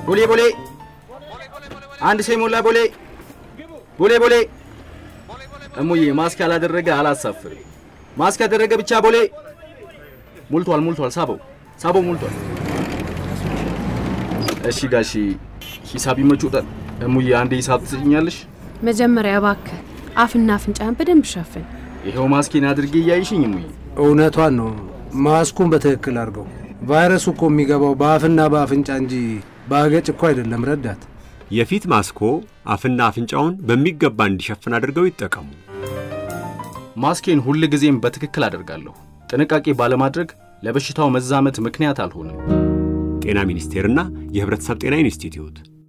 ቦሌ ቦሌ አንድ ሰው የሞላ ቦሌ ቦሌ ቦሌ እሙዬ ማስክ ያላደረገ አላሳፍርም። ማስክ ያደረገ ብቻ ቦሌ ሞልቷል ሞልቷል። ሳበው ሳበው ሞልቷል። እሺ ጋሺ ሂሳብ ይመችዎታል። እሙዬ አንዴ ሂሳብ ትሰኛለሽ? መጀመሪያ እባክህ አፍና አፍንጫን በደንብ ሸፍን። ይኸው ማስኬን አድርጌ እያይሽኝ እሙዬ። እውነቷን ነው። ማስኩን በትክክል አድርገው። ቫይረሱ እኮ የሚገባው በአፍና በአፍንጫ እንጂ በአገጭ እኮ አይደለም። ረዳት የፊት ማስኮ አፍና አፍንጫውን በሚገባ እንዲሸፍን አድርገው ይጠቀሙ። ማስኬን ሁል ጊዜም በትክክል አደርጋለሁ። ጥንቃቄ ባለማድረግ ለበሽታው መዛመት ምክንያት አልሆንም። ጤና ሚኒስቴርና የሕብረተሰብ ጤና ኢንስቲትዩት